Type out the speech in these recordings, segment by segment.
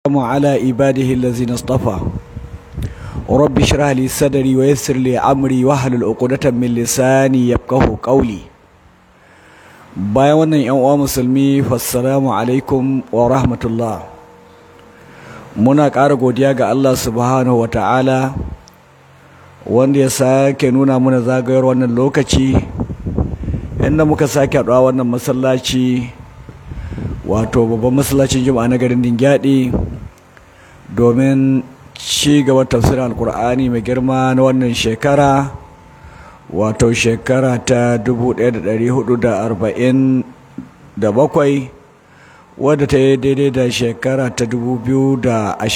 على عباده الذين اصطفى رب اشرح لي صدري ويسر لي امري واحلل عقدة من لساني يفقهوا قولي bayan wannan yan uwa musulmi fassalamu alaikum wa rahmatullah muna ƙara godiya ga Allah subhanahu wa ta'ala wanda ya sake nuna muna zagayar wannan lokaci inda muka sake haɗuwa wannan masallaci wato babban masallacin juma'a na garin dingyadi domin ci gaba tafsirin alkur'ani mai girma na wannan shekara wato shekara ta 1447 wadda ta yi daidai da shekara ta 2026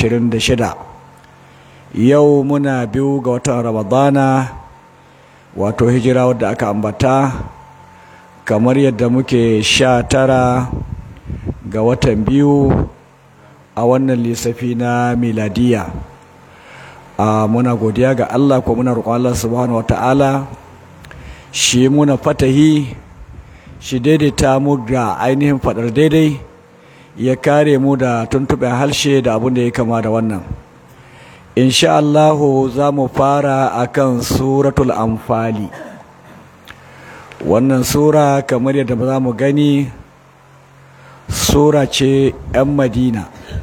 yau muna biyu ga watan ramadana wato hijira wadda aka ambata kamar yadda muke sha tara ga watan biyu a wannan lissafi na miladiya a muna godiya ga Allah ko muna roƙon Allah subhanahu wata'ala shi muna fatahi shi daidaita mu ga ainihin faɗar daidai ya kare mu da tuntuɓen harshe da abin da ya kama da wannan insha Allahu za mu fara akan suratul amfali wannan sura kamar yadda za mu gani sura ce 'yan madina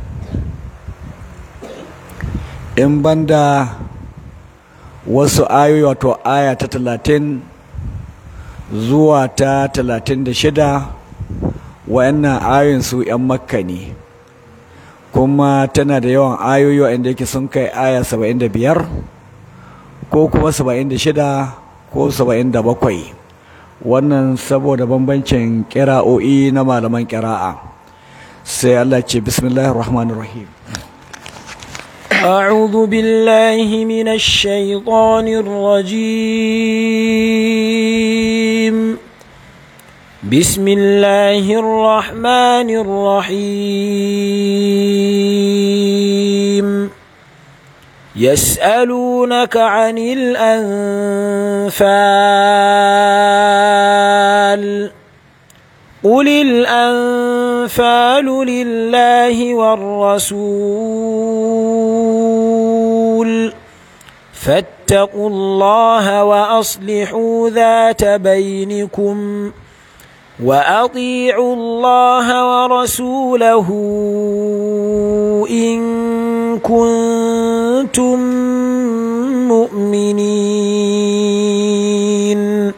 in banda wasu ayoyi wato aya ta talatin zuwa ta talatin da shida wa'annan ayoyin su 'yan makka ne kuma tana da yawan ayoyi wa'anda yake sun kai aya saba'in da biyar ko kuma saba'in da shida ko saba'in da bakwai wannan saboda bambancin kira'o'i na malaman kira'a sai Allah ce bismillahir rahmanir rahim أعوذ بالله من الشيطان الرجيم بسم الله الرحمن الرحيم يسألونك عن الأنفال قل الأنفال لله والرسول فاتقوا الله وأصلحوا ذات بينكم وأطيعوا الله ورسوله إن كنتم مؤمنين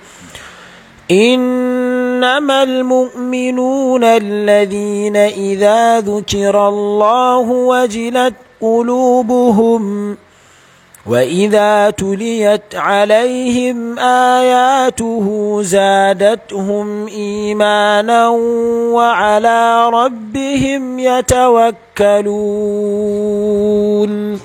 إنما المؤمنون الذين إذا ذكر الله وجلت قلوبهم وإذا تليت عليهم آياته زادتهم إيمانا وعلى ربهم يتوكلون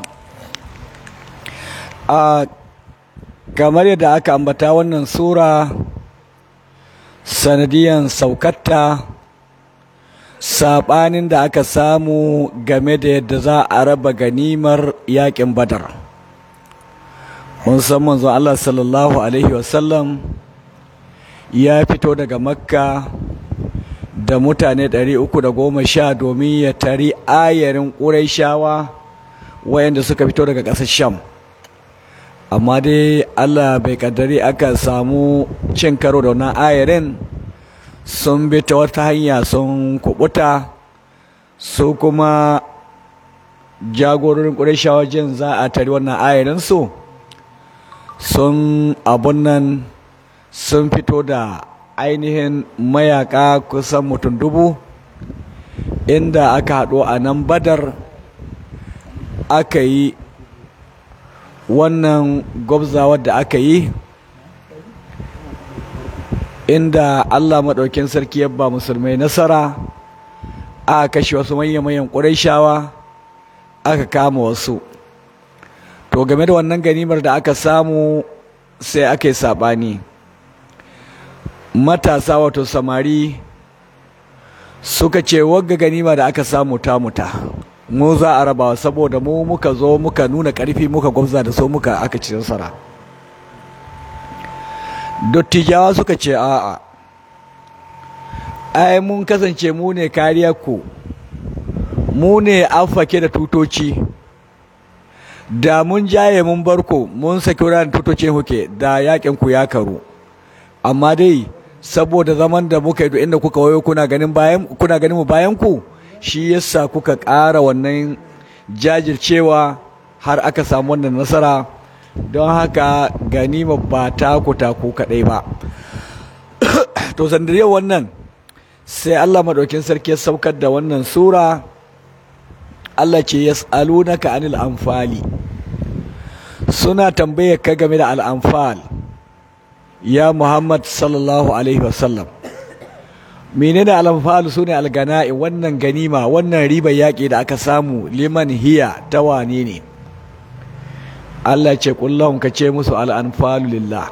kamar yadda aka ambata wannan sura sanadiyan saukatta saɓanin da aka samu game da yadda za a raba ganimar yaƙin badar mun san manzo Allah sallallahu alaihi wasallam ya fito daga makka da mutane 310 domin ya tari ayarin ƙuraishawa wayanda suka fito daga ƙasar sham amma dai Allah bai kaddari aka samu cin karo da wannan ayarin sun bi ta wata hanya sun kubuta su kuma jagororin ƙurashawa jin za a tari wannan ayarin su sun abun nan sun fito da ainihin mayaka kusan mutum dubu inda aka haɗu a nan badar aka yi wannan gwabzawar da aka yi inda Allah maɗaukin sarki ya ba musulmai nasara aka kashe wasu manya-manyan ƙuraishawa aka kama wasu to game da wannan ganimar da aka samu sai aka yi saɓani matasa wato samari suka ce wagga ganima da aka samu ta muta mu za a rabawa saboda mu muka zo muka nuna ƙarfi muka gwabza da so muka aka ci nasara dottijawa suka ce a'a ai mun kasance mu ne kariyar ku mu ne an fake da tutoci da mun jaye mun barko mun saki wurin tutocin huke da yakin ku ya karu amma dai saboda zaman da muka yi inda kuka wayo kuna ganin bayan kuna ganin mu bayan ku shi yasa kuka ƙara wannan jajircewa har aka samu wannan nasara don haka ganima ba ta ku ta ku kaɗai ba to sandariyar wannan sai Allah madaukin sarki ya saukar da wannan sura Allah ce yas'alunaka anil anfali suna tambayar ka game da al'anfal ya Muhammad sallallahu alaihi wasallam menene al'anfal sune algana'i wannan ganima wannan ribar yaƙi da aka samu liman hiya ta wane ne Allah ce kullum ka ce musu al'anfalu lillah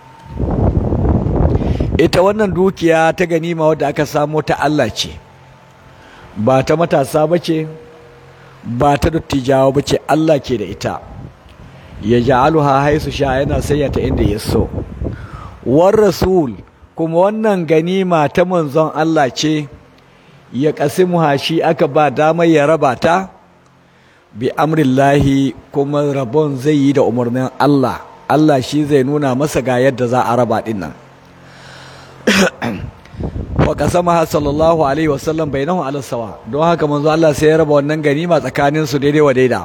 ita wannan dukiya ta ganima wadda aka samo ta Allah ce ba ta matasa ba ce ba ta dattijawa ba ce Allah ke da ita ya ja'aluha haisu sha yana sanya ta inda ya so war rasul kuma wannan ganima ta manzon Allah ce ya kasimuha shi aka ba damar ya raba ta bi amrillahi kuma rabon zai yi da umarnin Allah Allah shi zai nuna masa ga yadda za a raba din nan wa kasamaha sallallahu alaihi wasallam bainahu ala sawa don haka manzo Allah sai ya raba wannan ganima tsakanin su daidai wa daida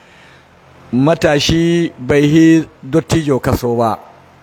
matashi bai yi dottijo kaso ba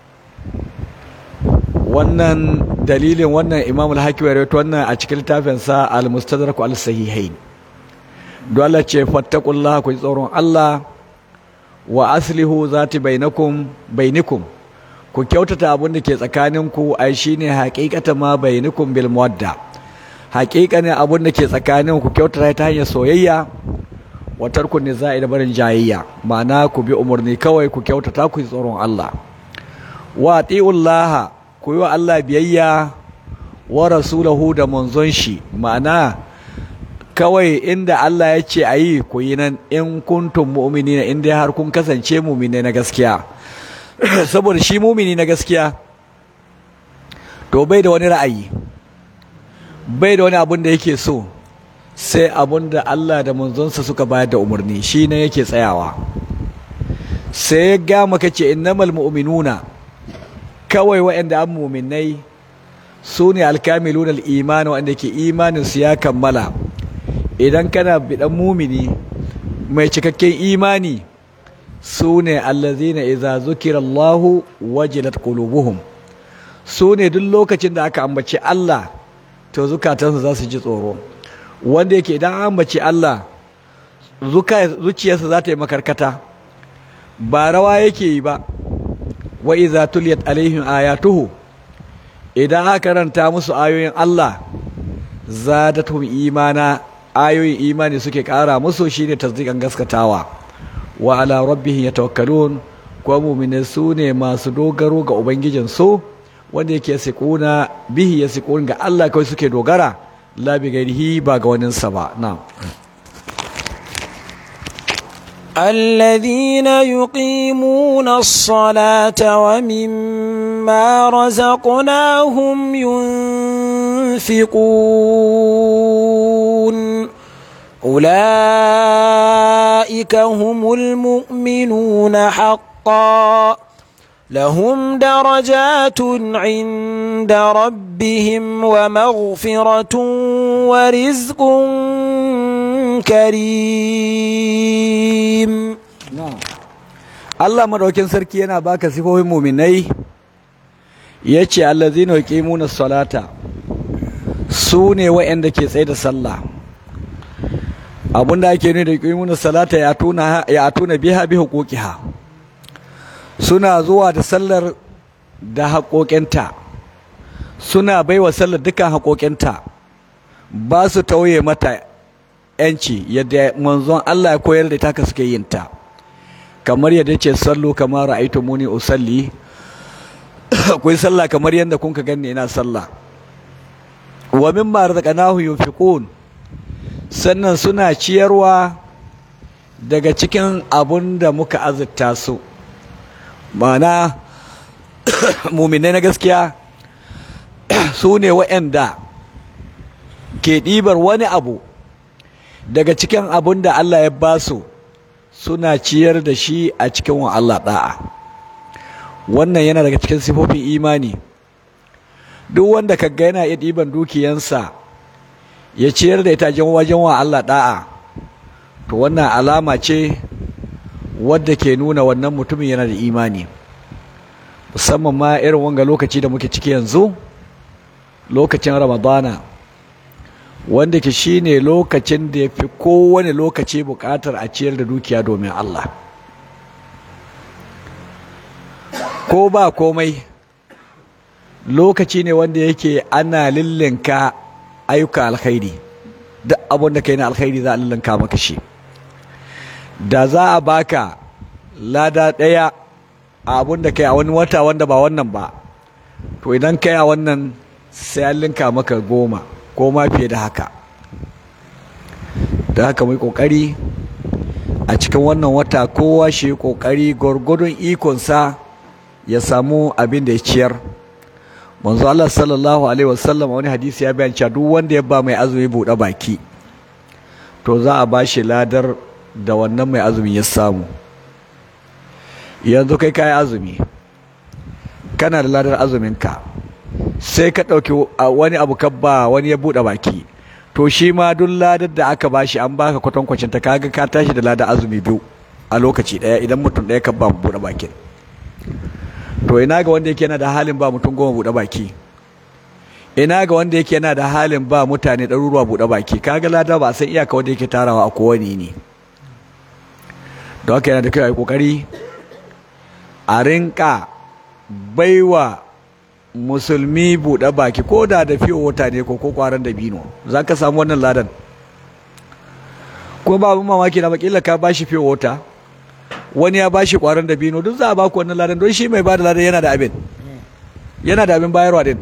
wannan dalilin wannan Imam al-Hakim ya rawaito wannan a cikin littafin sa al-Mustadrak al-Sahihain don Allah ce fattaqullaha ku tsoron Allah wa aslihu zati bainakum bainikum ku kyautata abin da ke tsakaninku ai shine haqiqatan ma bainakum bil muwadda haqiqanin abin da ke tsakanin ku kyautata ta hanyar soyayya wa tarkun nizai da barin jayayya ma'ana ku bi umarni kawai ku kyautata ku tsoron Allah wa atiullaha ku yi wa Allah biyayya wa rasulahu da manzon shi ma'ana kawai inda Allah ya ce a yi ku yi nan in kuntum mu'minina in dai har kun kasance mu'mine na gaskiya saboda shi mumini na gaskiya to bai da wani ra'ayi bai da wani abun da yake so sai abun da Allah da manzonsa suka bayar da umarni shi ne yake tsayawa sai ya ga maka ce innamal mu'minuna kawai waɗanda an muminai su ne alkamilun al'imani wanda ke imanin su ya kammala idan kana bidan mumini mai cikakken imani su ne allazina iza zukira Allahu wajilat qulubuhum su ne duk lokacin da aka ambaci Allah to zukatansu za su ji tsoro wanda yake idan an ambaci Allah zuciyarsa za ta yi makarkata ba rawa yake yi ba wa iza tuliyat alaihim ayatuhu idan aka karanta musu ayoyin Allah zadatuhum imana ayoyin imani suke kara musu shine tasdiqan gaskatawa wa ala rabbihim yatawakkalun ko mu'minin su ne masu dogaro ga ubangijin su wanda yake sikuna bihi ya sikun ga Allah kawai suke dogara la bi gairihi ba ga wani sa ba na الذين يقيمون الصلاة ومما رزقناهم ينفقون أولئك هم المؤمنون حقا لهم درجات عند ربهم ومغفرة ورزق كريم Allah madaukin sarki yana baka sifofin muminai yace allazina yuqimuna salata su ne waɗanda ke tsaye da sallah abinda ake nuni da yuqimuna salata ya tuna ya tuna biha bi huquqiha suna zuwa da sallar da haƙoƙinta suna baiwa sallar dukkan haƙoƙinta ba su tauye mata yanci yadda manzon Allah ya koyar da ta suke yin ta kamar yadda ce sallu kamar ra'aytu muni usalli ku sallah kamar yadda kun ka ganni ina sallah wa mimma razaqnahu yunfiqun sannan suna ciyarwa daga cikin abun da muka azurta su ma'ana muminai na gaskiya su ne waɗanda ke ɗibar wani abu daga cikin abin da Allah ya ba su suna ciyar da shi a cikin wa Allah da'a wannan yana daga cikin sifofin imani duk wanda kaga yana iya ɗiban dukiyansa ya ciyar da ita wajen wa Allah da'a to wannan alama ce wadda ke nuna wannan mutumin yana da imani musamman ma irin wanga lokaci da muke ciki yanzu lokacin ramadana wanda ke shine lokacin da ya fi kowane lokaci bukatar a ciyar da dukiya domin Allah ko ba komai lokaci ne wanda yake ana lillinka ayyuka alkhairi duk abin da kai na alkhairi za a lillinka maka shi da za a baka lada ɗaya a abin da kai a wani wata wanda ba wannan ba to idan kai a wannan sai an linka maka goma ko ma fiye da haka da haka mai kokari a cikin wannan wata kowa shi kokari gwargwadon ikonsa ya samu abin da ya ciyar manzo Allah sallallahu alaihi wasallam wani hadisi ya bayan cewa duk wanda ya ba mai azumi buɗe baki to za a ba shi ladar da wannan mai azumi ya samu yanzu kai kayi azumi kana da ladar azuminka sai ka ɗauki wani abu ka ba wani ya buɗe baki to shi ma duk ladar da aka bashi an baka kwatankwacin ta kaga ka tashi da ladar azumi biyu a lokaci ɗaya idan mutum ɗaya ka ba buɗe bakin to ina ga wanda yake yana da halin ba mutum goma buɗe baki ina ga wanda yake yana da halin ba mutane ɗaruruwa buɗe baki kaga lada ba a san iyaka wanda yake tarawa a kowane ne don haka yana da kyau a yi ƙoƙari a rinka baiwa musulmi buɗe baki ko da da fiye wata ne ko ko kwaran da bino za ka samu wannan ladan ko ba abin mamaki na bakila ka bashi fiye wata wani ya bashi kwaran da bino duk za a baku wannan ladan don shi mai ba da ladan yana da abin yana da abin bayarwa din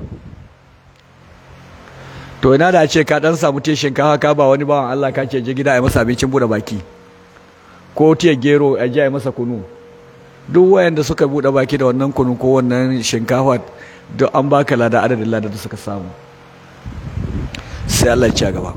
to ina da ce ka dan samu te shinkafa ka ba wani bawan Allah ka ce je gida a masa abincin buɗe baki ko tiya gero a je a masa kunu duk wayanda suka buɗe baki da wannan kunu ko wannan shinkafa duk an baka lada adadin lada da suka samu sai Allah ya gaba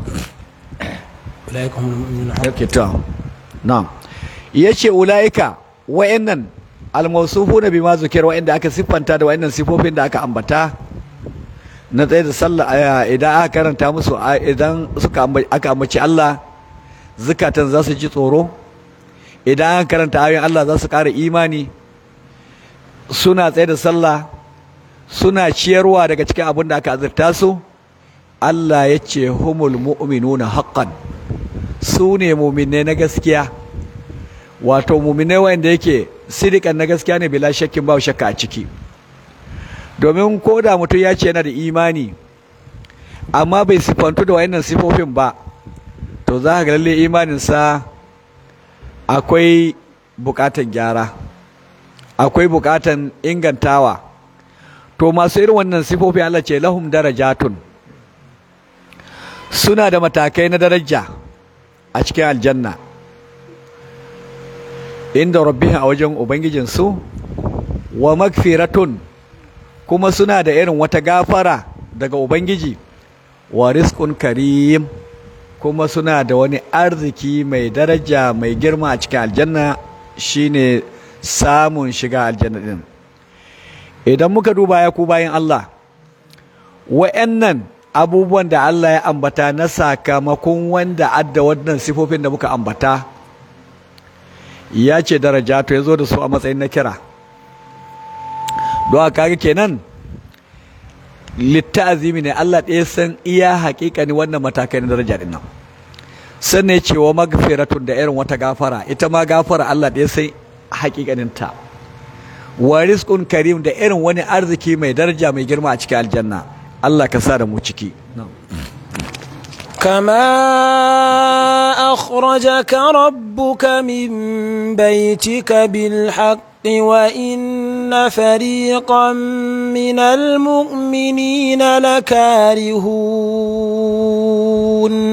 yake ta na yace ulaika wayannan almawsufuna bima zukir wayanda aka siffanta da wayannan sifofin da aka ambata na tsaye da sallah idan aka karanta musu idan suka aka ambaci Allah zukatan za su ji tsoro idan aka karanta ayoyin Allah za su ƙara imani suna tsaye da sallah suna ciyarwa daga cikin abin da aka azurta su Allah ya ce humul mu'minuna haqqan su ne mu'minai na gaskiya wato mu'minai wanda yake sidikan na gaskiya ne bila shakkin ba shakka a ciki domin ko da mutum ya ce yana da imani amma bai sifantu da wayannan sifofin ba to za ka ga lalle imaninsa akwai bukatan gyara akwai bukatan ingantawa to masu irin wannan sifofi Allah ce lahum darajatun suna da matakai na daraja a cikin aljanna inda rabbihim a wajen ubangijinsu wa magfiratun kuma suna da irin wata gafara daga ubangiji wa rizqun karim kuma suna da wani arziki mai daraja mai girma a cikin aljanna shine samun shiga aljanna din idan muka duba ya ku bayan Allah wa'annan abubuwan da Allah ya ambata na sakamakon wanda adda wannan sifofin da muka ambata ya ce daraja to ya zo da su a matsayin na kira don kaga kenan littazimi ne Allah ɗaya san iya haƙiƙani wannan matakai na daraja din nan sannan ya ce wa magfiratun da irin wata gafara ita ma gafara Allah ɗaya san haƙiƙaninta wa rizqun karim da irin wani arziki mai daraja mai girma a cikin aljanna Allah ka sa da mu ciki كما أخرجك ربك من بيتك بالحق وإن فريقا من المؤمنين لكارهون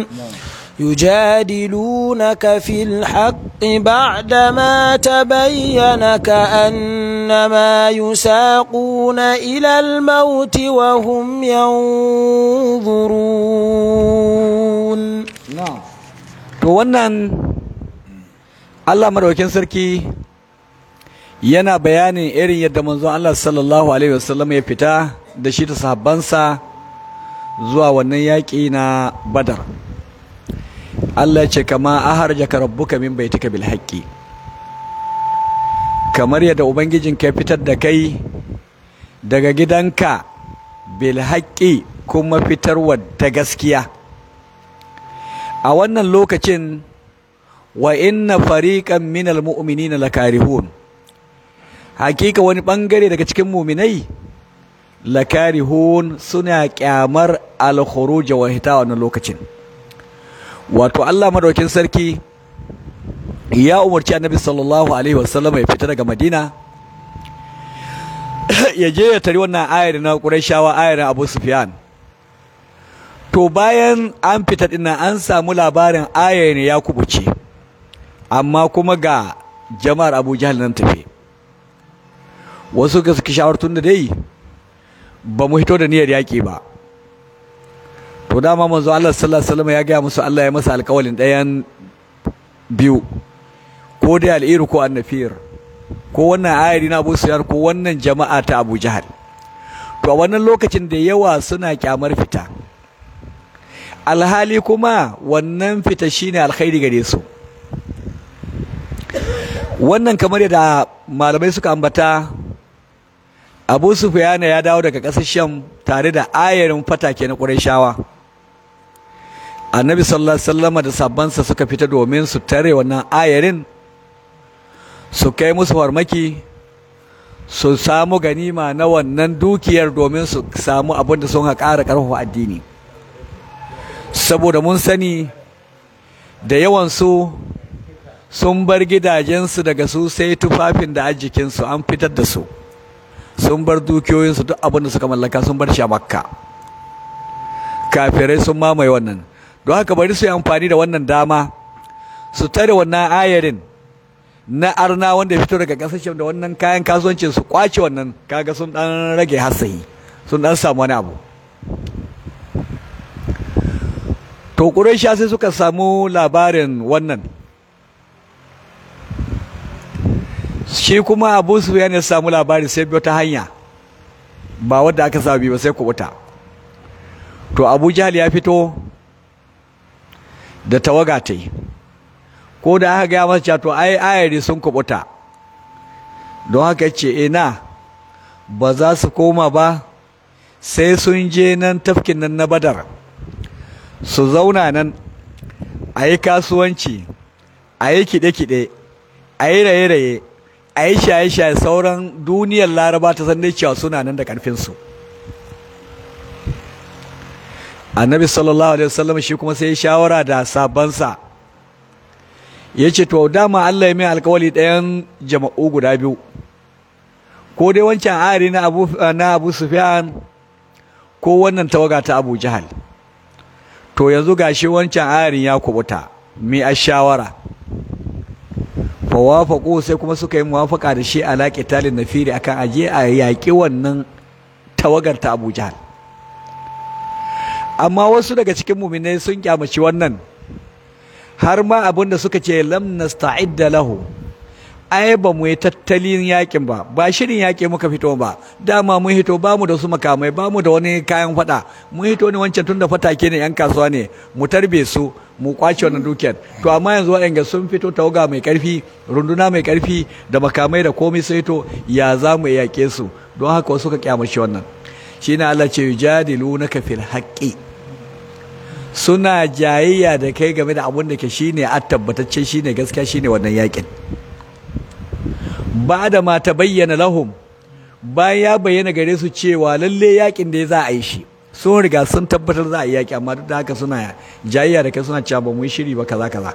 يجادلونك في الحق بعدما تبين كأنما يساقون إلى الموت وهم ينظرون to to wannan Allah madaukakin sarki yana bayanin irin yadda manzon Allah sallallahu alaihi wasallam ya fita da shi da sahabbansa zuwa wannan yaƙi na Badar Allah ya ce kama aharjaka rabbuka min baitika bil haqqi kamar yadda ubangijinka ya fitar da kai daga gidanka bil haqqi kuma fitarwa ta gaskiya a wannan lokacin wa inna fariqan minal mu'minina lakarihun hakika wani bangare daga cikin muminai lakarihun suna kyamar al-khuruj wa hita wannan lokacin wato Allah madaukin sarki ya umarci annabi sallallahu alaihi wasallam ya fita daga Madina ya je ya tari wannan ayar na Qurayshawa ayar Abu Sufyan to bayan an fita dinnan an samu labarin ayar ne ya kubuce amma kuma ga jama'ar Abu Jahl nan tafe wasu ga suka shawartun da dai ba mu hito da niyyar yaƙi ba to dama manzo Allah sallallahu alaihi wasallam ya gaya musu Allah ya masa alƙawalin ɗayan biyu ko dai al'iru ko annafir ko wannan ayari na Abu Sufyan ko wannan jama'a ta Abu Jahal to a wannan lokacin da yawa suna kyamar fita alhali kuma wannan fita shine alkhairi gare su wannan kamar yadda malamai suka ambata Abu Sufyan ya dawo daga ƙasar Sham tare da ayarin fatake na Qurayshawa Annabi sallallahu alaihi wasallam da sabbansa suka fita domin su tare wannan ayarin su kai musu farmaki su samu ganima na wannan dukiyar domin su samu abin da sun ƙara ƙarfafa addini saboda mun sani da yawansu sun bar gidajensu daga su sai tufafin da ajikinsu an fitar da su sun bar dukiyoyinsu duk abin da suka mallaka sun bar shi a makka kafirai sun mamaye wannan don haka bari su yi amfani da wannan dama su tare wannan ayarin na arna wanda ya fito daga kasashen da wannan kayan kasuwancin su kwace wannan kaga sun dan rage hasayi sun dan samu wani abu to Quraysha sai suka samu labarin wannan shi kuma Abu Sufyan ya samu labari sai biyo ta hanya ba wadda aka saba bi ba sai kubuta to Abu Jahl ya fito da tawaga ta yi ko da aka gaya masa to ai ayari sun kubuta don haka ce ina ba za su koma ba sai sun je nan tafkin nan na badar su zauna nan a yi kasuwanci a yi kiɗe-kiɗe a yi raye-raye a yi shaye-shaye sauran duniyar laraba ta san cewa suna nan da ƙarfinsu annabi sallallahu alaihi wasallam shi kuma sai shawara da sabansa ya ce to dama Allah ya mai alkawali ɗayan jama'u guda biyu ko dai wancan ari na abu na abu sufyan ko wannan tawaga ta abu jahal to yanzu gashi wancan arin ya kubuta mi a shawara fa wafaqu sai kuma suka yi muwafaka da shi ala qitalin nafiri akan aje a yaƙi wannan tawagar ta abu jahal amma wasu daga cikin muminai sun kyamaci wannan har ma abin da suka ce lam nasta'idda lahu ai ba mu yi tattalin yakin ba ba shirin yaƙi muka fito ba dama mun hito ba mu da su makamai ba mu da wani kayan fada mun hito ne wancan tun da fatake ne yan kasuwa ne mu tarbe su mu kwace wannan dukiyar to amma yanzu waɗanda sun fito tawaga mai ƙarfi runduna mai ƙarfi da makamai da komai sai to ya za mu yaƙe su don haka wasu ka kyamashi wannan shine Allah ce yujadilunaka fil haqqi suna jayayya da kai game da abin da ke shine a tabbatacce shine gaskiya shine wannan yakin ba da ma ta bayyana lahum bayan ya bayyana gare su cewa lalle yakin da ya za a yi shi sun riga sun tabbatar za a yi yaki amma duk da haka suna jayayya da kai suna cewa ba mu yi shiri ba kaza kaza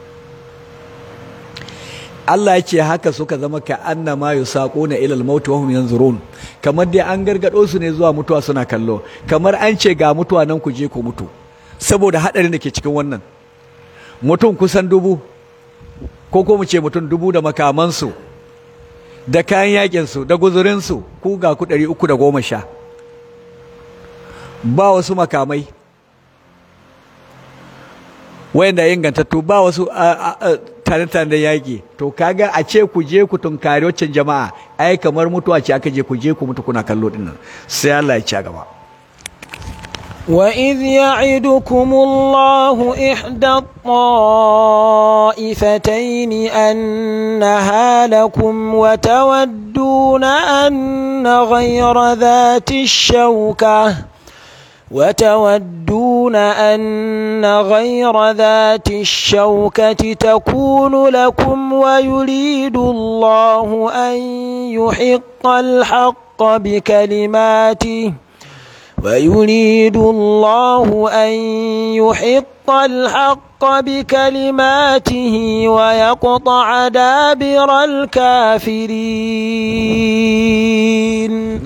Allah ya ce haka suka zama ka annama yusaquna ila al-maut wa hum yanzurun kamar dai an gargado su ne zuwa mutuwa suna kallo kamar an ce ga mutuwa nan ku je ku mutu saboda haɗarin da ke cikin wannan mutum kusan dubu ko ko mu ce mutum dubu da makamansu da kayan yakinsu da guzurinsu ku ga ku ɗari uku da goma sha ba wasu makamai wayanda ingantattu ba wasu tare-tare da yaƙi to kaga a ce ku je ku tunkari waccan jama'a ai kamar mutuwa ce aka je ku je ku mutu kuna kallo dinnan sai Allah ya ci gaba وإذ يعدكم الله إحدى الطائفتين أنها لكم وتودون أن غير ذات الشوكة وتودون أن غير ذات الشوكة تكون لكم ويريد الله أن يحق الحق بكلماته ويريد الله أن يحق الحق بكلماته ويقطع دابر الكافرين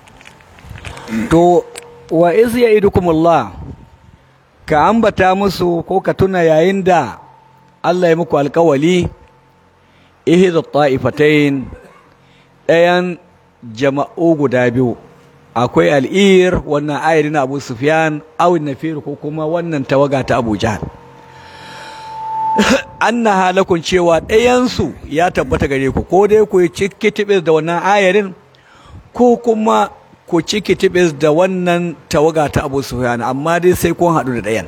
to wa iz ya'idukumullah ka ambata musu ko ka tuna yayin da Allah ya muku alkawali ihda ta'ifatain ɗayan jama'u guda biyu akwai al'ir wannan ayari na Abu Sufyan awin nafir ko kuma wannan tawaga ta Abu Jahl anna halakun cewa ɗayansu ya tabbata gare ku ko dai ku ciki tibis da wannan ayarin ko kuma ku ciki tibis da wannan tawaga ta Abu Sufyan amma dai sai kun haɗu da ɗayan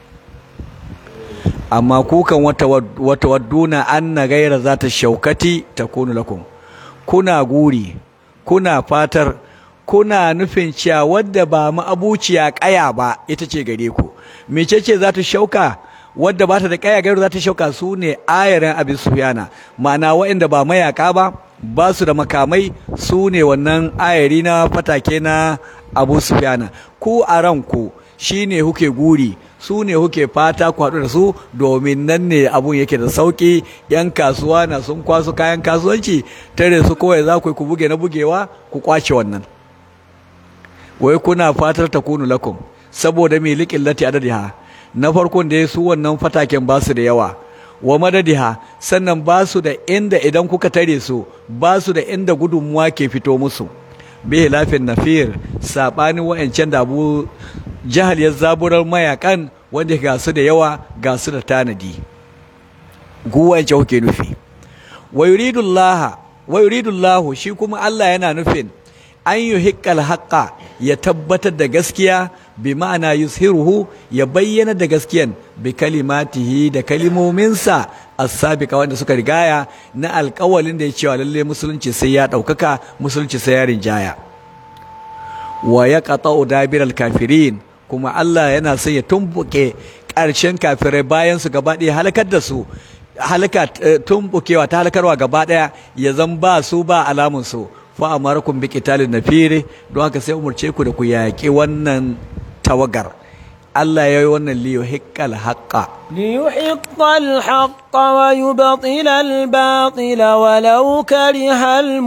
amma kukan wata wata wadduna anna gaira zata shaukati takunu lakum kuna guri kuna fatar kuna nufin cewa wadda ba ma'abuciya kaya ba ita ce gare ku mece ce za ta shauka wadda ba ta da kaya gairu za ta shauka su ne ayarin abin sufiyana ma'ana waɗanda ba mayaka ba ba su da makamai su ne wannan ayari na fatake na abu sufiyana ku a ranku shi ne huke guri su ne huke fata ku haɗu da su domin nan ne abun yake da sauƙi yan kasuwa na sun kwaso kayan kasuwanci tare su kawai za ku ku buge na bugewa ku kwace wannan wai kuna fatar ta kunu lakum saboda mai liƙin lati adadiha na farkon da ya su wannan fataken ba su da yawa wa madadiha sannan ba su da inda idan kuka tare su ba su da inda gudunmuwa ke fito musu bihi lafin nafir saɓanin wa'ancan da abu jahal ya zaburar mayakan wanda ga su da yawa ga su da tanadi guwance kuke nufi wa yuridullahu shi kuma Allah yana nufin an yi hikkal haƙƙa ya tabbatar da gaskiya bi ma'ana yushiruhu ya bayyana da gaskiyan bi kalimatihi da kalimominsa as-sabiqa wanda suka rigaya na alƙawalin da ya cewa lalle musulunci sai ya ɗaukaka musulunci sai ya rinjaya wa ya qata'u dabiral kafirin kuma Allah yana son ya tumbuke ƙarshen kafirai bayan su gaba ɗaya halakar da su halaka tumbukewa ta halakarwa gaba ɗaya ya zan ba su ba alamun su fa amarakum bi qitalin nafiri don haka sai umurce ku da ku yaƙi wannan tawagar Allah ya yi wannan liyo hikkal haqqa ليحق الحق ويبطل الباطل ولو كره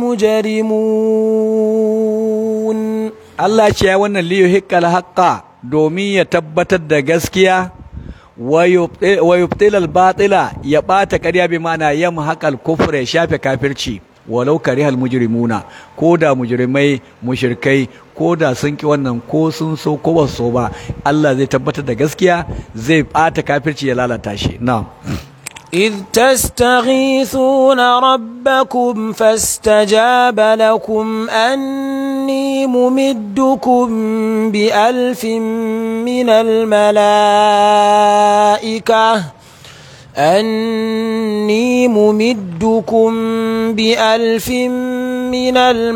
المجرمون Allah ce ya wannan liyo hikkal haqqa domin ya tabbatar da gaskiya wa yubtil al batila ya bata ƙarya bi ma'ana yamhaqal kufra ya shafe kafirci walau karihal mujrimuna ko da mujrimai mushrikai ko da sun ki wannan ko sun so ko ba so ba Allah zai tabbatar da gaskiya zai bata kafirci ya lalata shi na'am إذ تستغيثون ربكم فاستجاب لكم أني ممدكم بألف من الملائكة أني ممدكم بألف من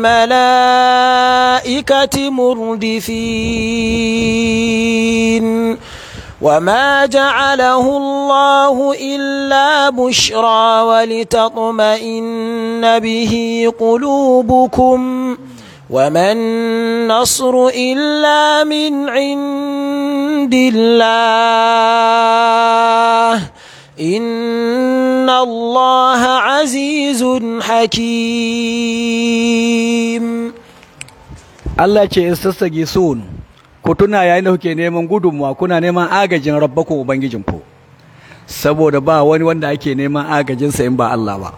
الملائكة مردفين وما جعله الله إلا بشرى ولتطمئن به قلوبكم وما النصر إلا من عند الله إن الله عزيز حكيم Allah ce in sassage sun ku tuna yayin da kuke neman gudunmuwa kuna neman agajin rabbakun ubangijinku saboda ba wani wanda ake neman agajinsa in ba Allah ba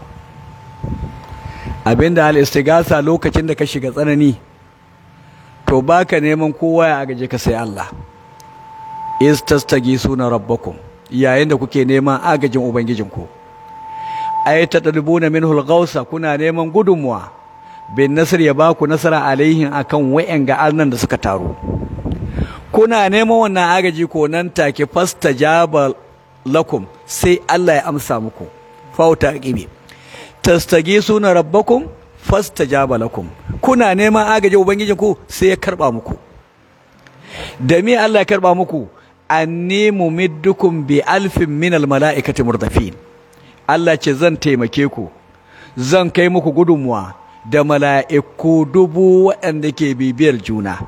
abinda al-istigasa lokacin da ka shiga tsanani to baka neman kowa ya agaje ka sai Allah is suna rabbakum yayin da kuke neman agajin ubangijinku ay tadribuna minhu al-ghawsa kuna neman gudunmuwa bin nasr ya baku nasara alaihin akan wayan ga annan da suka taru kuna neman wannan agaji ko nan take fastajaba lakum sai Allah ya amsa muku fauta qibi tastagisuna rabbakum fastajaba lakum kuna neman agaji ubangijinku sai ya karba muku da me Allah ya karba muku anni mumiddukum bi alfin min almalaikati murdafin Allah ce zan taimake ku zan kai muku gudunmuwa da mala'iku dubu waɗanda ke bibiyar juna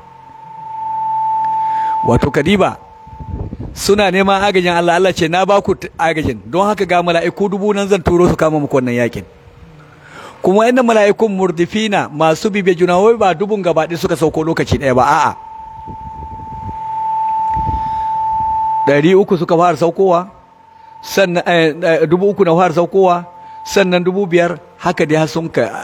wato kadiba suna neman agajin Allah Allah ce na baku agajin don haka ga mala'iku dubu nan zan turo su kama muku wannan yakin kuma inda mala'ikun murdifina masu bibiyar juna wai ba dubun gabaɗi suka sauko lokaci ɗaya ba a'a ɗari uku suka fara saukowa sannan dubu uku na fara saukowa sannan dubu biyar haka dai har ka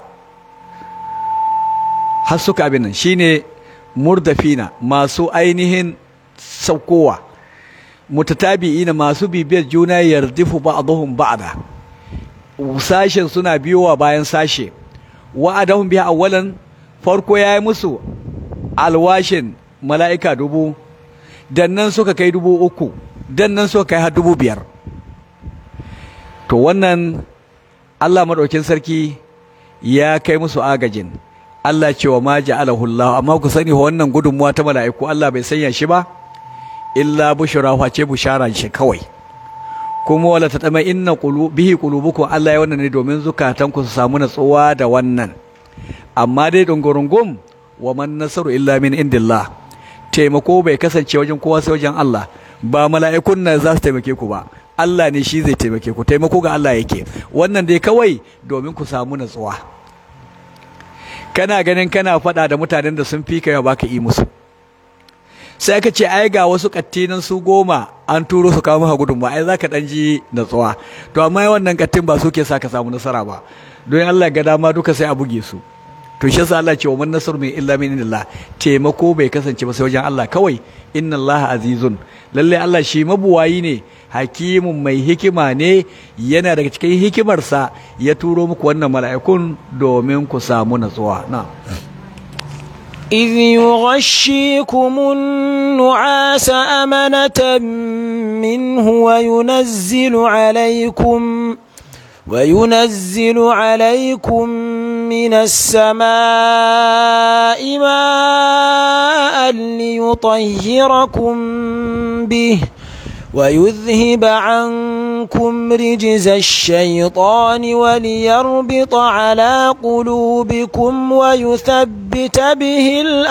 har suka abin nan shine murdafina masu ainihin saukowa mutatabi'ina masu bibiyar juna yardifu ba'dhum ba'da sashen suna biyowa bayan sashe wa'adahum biha awwalan farko yayi musu alwashin mala'ika dubu dan nan suka kai dubu uku dan nan suka kai har dubu biyar to wannan Allah maɗaukin sarki ya kai musu agajin Allah ce wa ma ja'alahu Allah amma ku sani wannan gudunmuwa ta mala'iku Allah bai sanya shi ba illa bushra face bushara shi kawai kuma wala ta tama inna bihi qulubukum Allah ya wannan ne domin zukatanku su samu natsuwa da wannan amma dai dungurungum wa man nasaru illa min indillah taimako bai kasance wajen kowa sai wajen Allah ba mala'ikun nan za su taimake ku ba Allah ne shi zai taimake ku taimako ga Allah yake wannan dai kawai domin ku samu natsuwa kana ganin kana faɗa da mutanen da sun fi kai baka yi musu sai aka ce ai ga wasu kattinan su goma an turo su kawo maka gudunma ai zaka dan ji natsuwa to amma wannan kattin ba su ke sa ka samu nasara ba don Allah ga dama duka sai a buge su to shi yasa Allah ce wa man nasru min illa min indillah taimako bai kasance ba sai wajen Allah kawai inna Allah azizun lalle Allah shi mabuwayi ne hakimun mai hikima ne yana daga cikin hikimarsa ya turo muku wannan mala'ikun domin ku samu natsuwa na إذ يغشيكم النعاس أمنة منه وينزل عليكم وينزل عليكم من السماء ماء ليطهركم به ويذهب عنكم رجز الشيطان وليربط على قلوبكم ويثبت به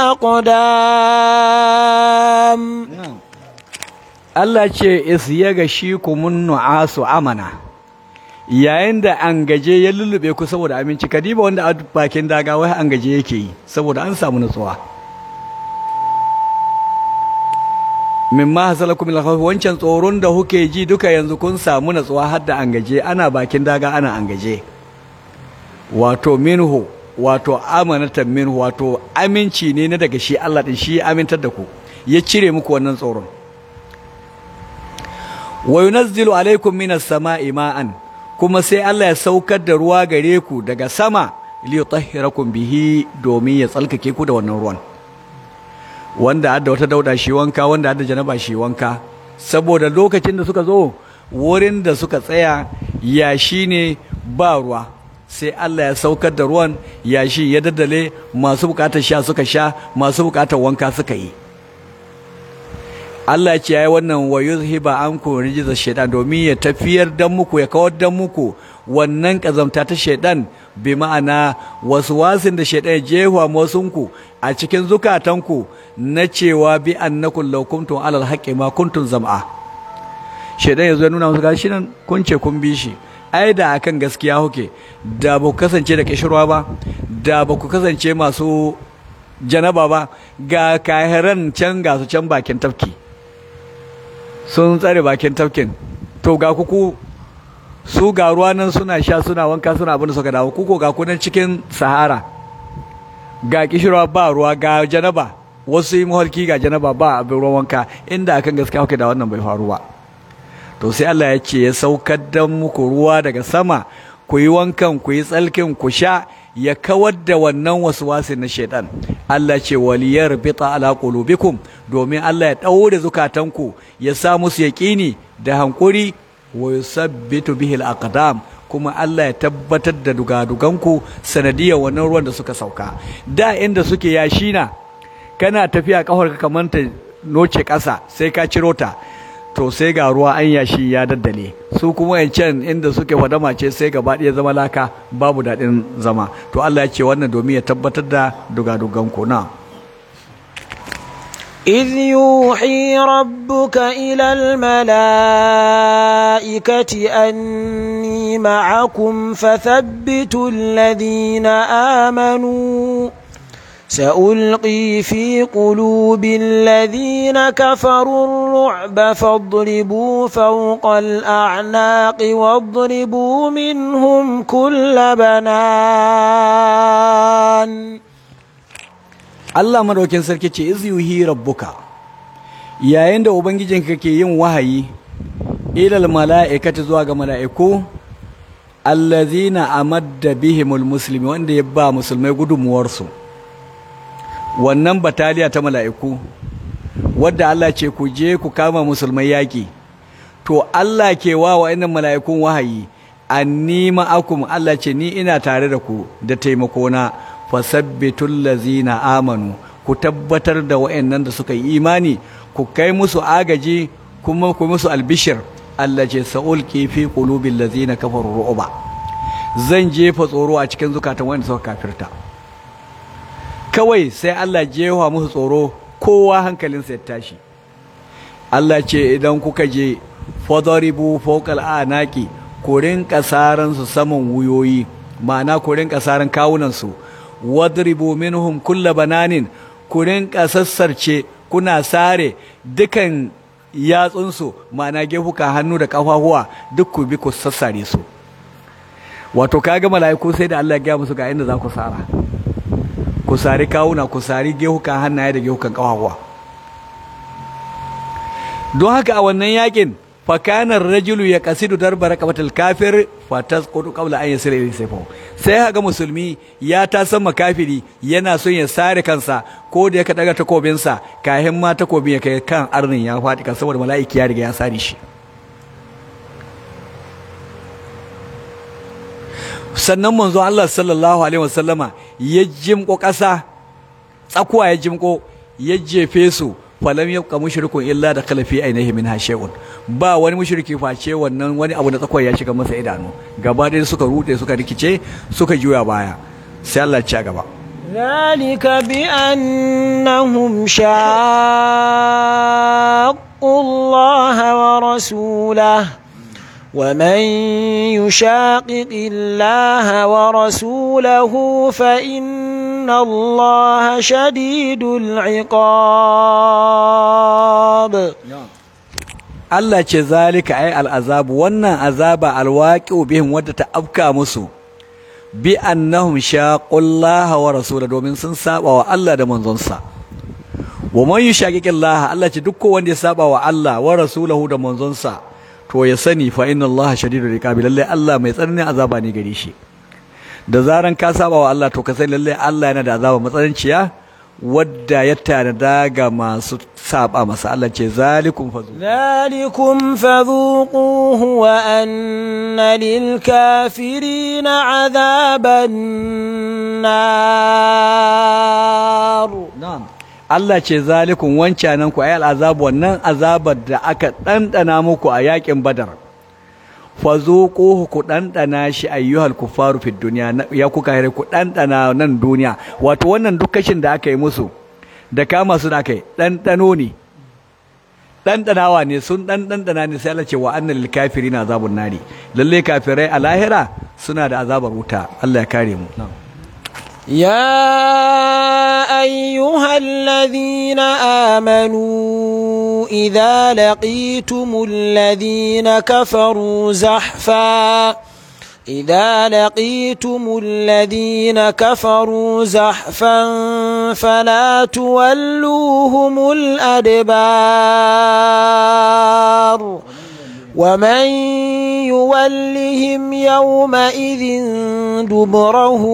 الأقدام Allah ce is ya gashi kumun nu'asu amana yayin da an gaje ya lullube ku saboda aminci kadiba wanda a bakin daga wai an gaje yake yi saboda an samu nutsuwa mimma hasalakum min khawf wancan tsoron da kuke ji duka yanzu kun samu natsuwa har da an gaje ana bakin daga ana an gaje wato minhu wato amanatan minhu wato aminci ne na daga shi Allah din shi amintar da ku ya cire muku wannan tsoron wa yunazzilu alaikum minas sama'i ma'an kuma sai Allah ya saukar da ruwa gare ku daga sama li yutahhirakum bihi domin ya tsalkake ku da wannan ruwan wanda adda wata dauda shi wanka wanda adda janaba shi wanka saboda lokacin da suka zo wurin da suka tsaya yashi ne ba ruwa sai Allah ya saukar da ruwan yashi ya daddale masu bukatar sha suka sha masu bukatar wanka suka yi Allah ce yayi wannan wa yuzhiba anku rijza shaytan domin ya tafiyar dan muku ya kawar dan muku wannan kazamta ta shaytan bi ma'ana wasu wasin da shaytan ya jefa musunku a cikin zukatanku na cewa bi annakum law kuntum alal haqqi ma kuntum zam'a shaytan yazo ya nuna musu gashi nan kun ce kun bi shi ai da akan gaskiya kuke da ba ku kasance da kishirwa ba da ba ku kasance masu janaba ba ga kahiran can ga su can bakin tafki sun tsare bakin tafkin to ga kuku su ga ruwa nan suna sha suna wanka suna abin da suka dawo kuko ga kunan cikin sahara ga kishirwa ba ruwa ga janaba wasu yi mahalki ga janaba ba abin ruwan wanka inda akan gaskiya kuke da wannan bai faru ba to sai Allah ya ce ya saukar da muku ruwa daga sama ku yi wankan ku yi tsalkin ku sha ya kawar da wannan waswasin na shaitan Allah ce waliyar bita ala qulubikum domin Allah ya daure zukatanku ya sa musu yaqini da hankuri wa yusabbitu bihi al-aqdam kuma Allah ya tabbatar da dugaduganku sanadiyar wannan ruwan da suka sauka da inda suke yashina kana tafiya kafar ka kamar ta noce ƙasa sai ka ciro ta to sai ga ruwa an yashi ya daddale su kuma yancan inda suke fadama ce sai gaba ɗaya zama laka babu daɗin zama to Allah ya ce wannan domin ya tabbatar da dugaduganku na إذ يوحي ربك إلى الملائكة أني معكم فثبتوا الذين آمنوا سألقي في قلوب الذين كفروا الرعب فاضربوا فوق الأعناق واضربوا منهم كل بنان Allah madaukin sarki ce iz yuhi rabbuka yayin da ubangijinka ke yin wahayi ilal mala'ikati zuwa ga mala'iku allazina amadda bihimul muslimi wanda ya ba musulmai gudunmuwarsu wannan bataliya ta mala'iku wadda Allah ce ku je ku kama musulmai yaƙi to Allah ke wa wa'annan mala'ikun wahayi anni ma'akum Allah ce ni ina tare da ku da taimakona fasabbitul lazina amanu ku tabbatar da wa'annan da suka yi imani ku kai musu agaji kuma ku musu albishir Allah ce sa'ulqi fi qulubil lazina kafaru ru'ba zan jefa tsoro a cikin zukatan wanda suka kafirta kawai sai Allah jefa musu tsoro kowa hankalinsa ya tashi Allah ce idan kuka je fadaribu fawqal anaqi ku rinka saran su saman wuyoyi ma'ana ku rinka saran kawunan su wadribu minhum kulla bananin ku rinka sassarce kuna sare dukan yatsunsu ma'ana gefuka hannu da kafafuwa duk ku bi ku sassare su wato kaga mala'iku sai da Allah ya gaya musu ga inda za ku sara ku sari kawuna ku sari gehukan hannaye da gehukan kawawa don haka a wannan yakin fakanar rajulu ya kasidu darba raqabatul kafir fatasqutu qabla an yasira ila sayfa sai haga musulmi ya ta san makafiri yana son ya sare kansa ko da ya daga takobin sa kahin ma takobin ya kai kan arnin ya fadi kan saboda mala'iki ya riga ya sare shi sannan manzo Allah sallallahu alaihi wasallama ya jimko ƙasa tsakuwa ya jimko ya jefe su falam yabqa mushrikun illa da kalafi ainihi min hashayun ba wani mushriki face wannan wani abu na tsakuwa ya shiga masa idanu gaba ɗaya suka rude suka rikice suka juya baya sai Allah ya ci gaba ذلك بأنهم شاقوا الله ورسوله ومن يشاقق الله ورسوله فإن الله شديد العقاب Allah ce zalika ai al'azabu wannan azaba alwaqi'u bihim wadda ta afka musu bi annahum shaqullaha wa rasula domin sun saba wa Allah da manzonsa wa man yushaqiqillaha Allah ce duk wanda ya saba wa Allah wa rasulahu da manzonsa to ya sani fa inna Allah shadidul iqabi lalle Allah mai tsananin azaba ne gare shi da zaran ka saba wa Allah to ka sani lalle Allah yana da azaba matsananciya wadda ya tanada ga masu saba masa Allah ce zalikum fazu ذلكم فذوقوه وأن للكافرين عذاب النار na'am Allah ce zalikum wancanan ku ayal azab wannan azabar da aka dandana muku a yakin badar fazuquhu ku dandana shi ayyuhal kufaru fid dunya ya kuka hare ku dandana nan duniya wato wannan duk kashin da aka yi musu da kama su da kai dandano ne dandanawa ne sun dan dandana ne sai Allah ce wa annal lil kafirina azabun nari lalle kafirai a lahira suna da azabar wuta Allah ya kare mu يا أيها الذين آمنوا إذا لقيتم الذين كفروا زحفا إذا لقيتم الذين كفروا زحفا فلا تولوهم الأدبار ومن يولهم يومئذ دبره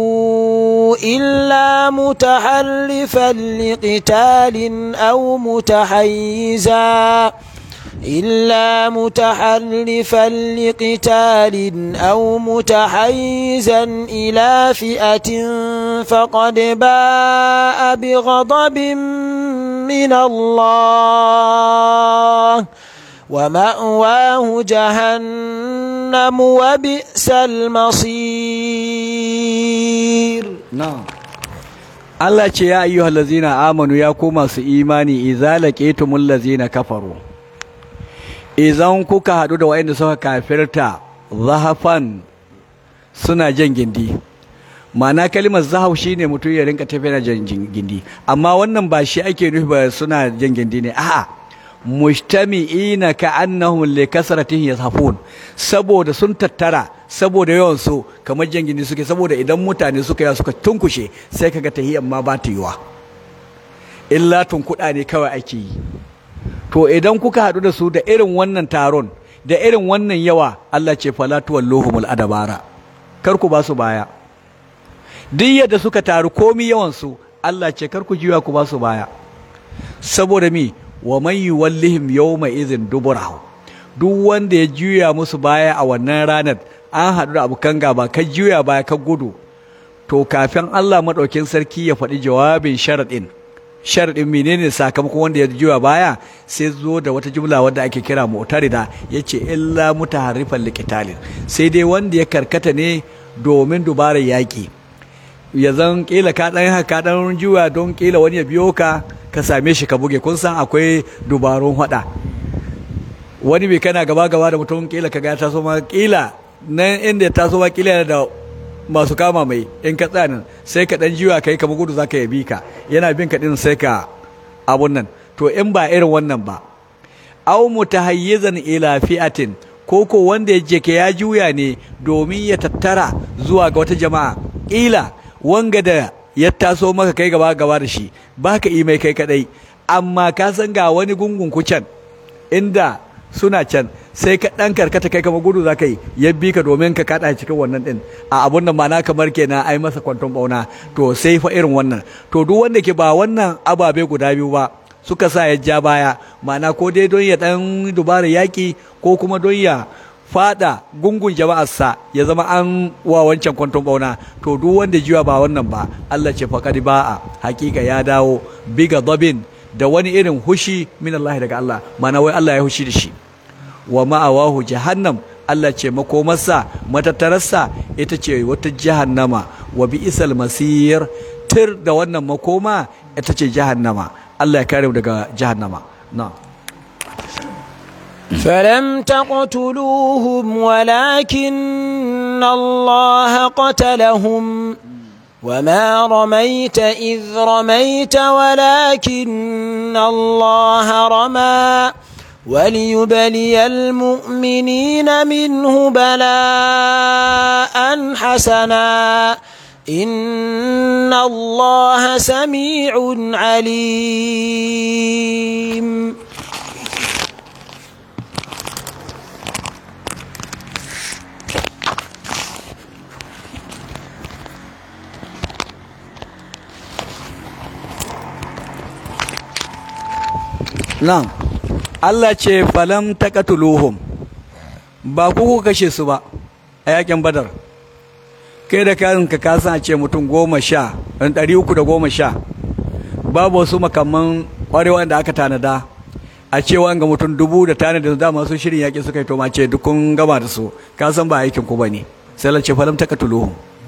إلا متحرفا لقتال أو متحيزا إلا متحرفا لقتال أو متحيزا إلى فئة فقد باء بغضب من الله ومأواه جهنم وبئس المصير na'am Allah ce ya ayyuhal ladzina amanu ya ku masu imani idza laqitumul ladzina kafaru idan kuka hadu da wayanda suka kafirta zahafan suna jan gindi ma'ana kalimar zahau shine mutum ya rinka tafiya jan gindi amma wannan ba shi ake nufi ba suna jan gindi ne a'a mujtami'ina ka'annahum li kasratihim yazhafun saboda sun tattara saboda yawan su kamar jangini suke saboda idan mutane suka yi suka tunkushe sai kaga tahiyyar ma ba ta yiwa illa tunkuɗa ne kawai ake yi to idan kuka haɗu da su da irin wannan taron da irin wannan yawa Allah ce fala tuwalluhumul adabara kar ku ba su baya duk yadda suka taru komi yawan su Allah ce kar ku jiwa ku ba su baya saboda mi wa man yuwallihim yawma idhin duburahu duk wanda ya juya musu baya a wannan ranar an haɗu da abokan gaba ka juya baya ka gudu to kafin Allah maɗaukin sarki ya faɗi jawabin sharaɗin sharaɗin menene sakamakon wanda ya juya baya sai zo da wata jumla wadda ake kira mu'tarida yace illa mutaharrifan liqitalin sai dai wanda ya karkata ne domin dubarar yaƙi ya zan kila ka ɗan haka ɗan juya don kila wani ya biyo ka ka same shi ka buge kun san akwai dubarun hada wani bai kana gaba gaba da mutum kila ka ga ya taso ma kila nan inda ya taso ma kila yana da masu kama mai in ka tsaya nan sai ka dan jiwa kai kamar gudu zaka yabi ka yana bin ka din sai ka abun nan to in ba irin wannan ba aw mutahayyizan ila fi'atin ko ko wanda ya je ya juya ne domin ya tattara zuwa ga wata jama'a kila wanga da ya taso maka kai gaba gaba da shi ba ka yi mai kai kadai amma ka san ga wani gungun kucan inda suna can sai ka dan karkata kai kamar gudu zaka yi ya bi ka domin ka kada cikin wannan din a abun nan ma'ana kamar kenan ai masa kwanton bauna to sai fa irin wannan to duk wanda ke ba wannan ababe guda biyu ba suka sa ya ja baya ma'ana ko dai don ya dan dubara yaki ko kuma don ya fada gungun jama'arsa ya zama an wa wancan kwanton bauna to duk wanda jiwa ba wannan ba Allah ce faqad ba'a hakika ya dawo biga dabin da wani irin hushi min Allah daga Allah mana wai Allah ya hushi da shi wa ma'awahu jahannam Allah ce makomarsa matattararsa ita ce wata jahannama wa bi'sal masir tir da wannan makoma ita ce jahannama Allah ya kare mu daga jahannama na'am فلم تقتلوهم ولكن الله قتلهم وما رميت إذ رميت ولكن الله رمى وليبلي المؤمنين منه بلاء حسنا إن الله سميع عليم nan Allah ce falam taqatuluhum ba ku ku kashe su ba a yakin badar kai da kanka ka san a ce mutum goma sha ɗan ɗari uku da goma sha babu wasu makamman ƙwarewa da aka tanada a cewa ga mutum dubu da tanada da masu shirin yaƙi suka yi to ma ce dukkan gama da su ka san ba aikin ku bane sai Allah ce falam taqatuluhum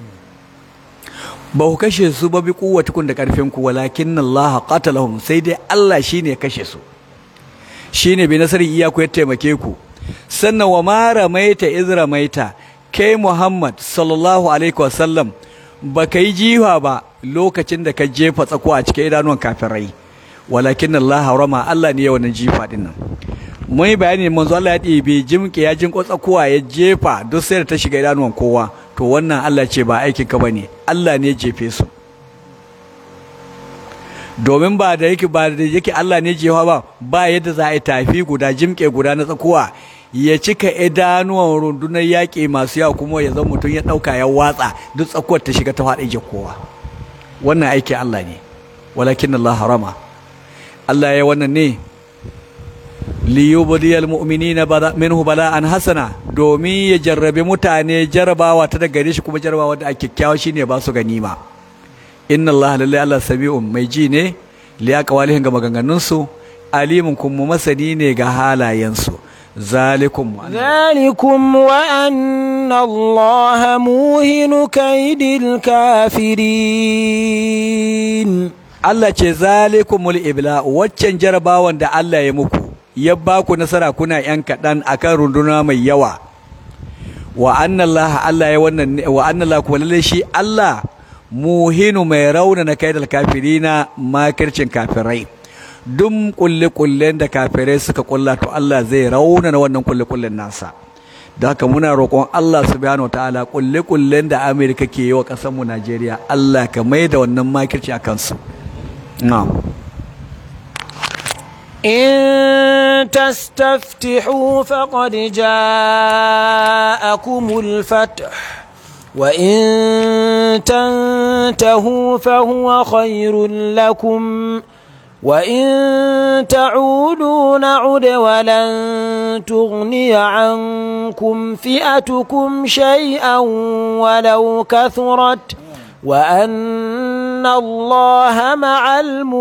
ba ku kashe su ba bi kuwatukun da karfin ku walakin Allah qatalahum sai dai Allah shine ya kashe su shine bi nasarin iyaku ya taimake ku sannan wa ma ramaita iz ramaita kai Muhammad sallallahu alaihi wasallam ba ka yi jiwa ba lokacin da ka jefa tsako a cikin idanuwan kafirai walakin Allah harama Allah ne ya wannan jifa din nan mun yi bayani manzo Allah ya ɗebe jimke ya jinko tsakuwa ya jefa duk sai da ta shiga idanuwan kowa to wannan Allah ce ba aikin ka bane Allah ne ya jefe su domin ba da yake ba da yake Allah ne jefa ba ba yadda za a yi tafi guda jimke guda na tsakuwa ya cika idanuwan rundunar yaƙi masu yawa kuma ya zama mutum ya ɗauka ya watsa duk tsakuwar ta shiga ta faɗi kowa wannan aiki Allah ne walakin Allah harama Allah ya wannan ne liyubdiyal mu'minina minhu bala'an hasana domin ya jarrabe mutane jarabawa ta daga gare shi kuma jarabawa da ake kyakkyawa shine ba su ganima inna Allah lillahi Allah sami'un mai ji ne li aqwalihim ga maganganun su alimun kuma masani ne ga halayen su zalikum ذلكم وأن الله موهن كيد الكافرين Allah ce zalikumul ibla waccan jarabawan da Allah ya muku ya ba ku nasara kuna yan kaɗan akan runduna mai yawa wa annallaha Allah ya wannan wa annallaha kuma lalle shi Allah muhinu mai rauna na kaidal kafirina makircin kafirai duk kulle kullen da kafirai suka kulla to Allah zai rauna na wannan kulle kullen nasa da haka muna roƙon Allah subhanahu wataala kulle kullen da Amerika ke yi wa ƙasar mu Najeriya Allah ka mai da wannan makirci a kansu na'am إن تستفتحوا فقد جاءكم الفتح وإن تنتهوا فهو خير لكم وإن تعودوا نعد ولن تغني عنكم فئتكم شيئا ولو كثرت وأن الله مع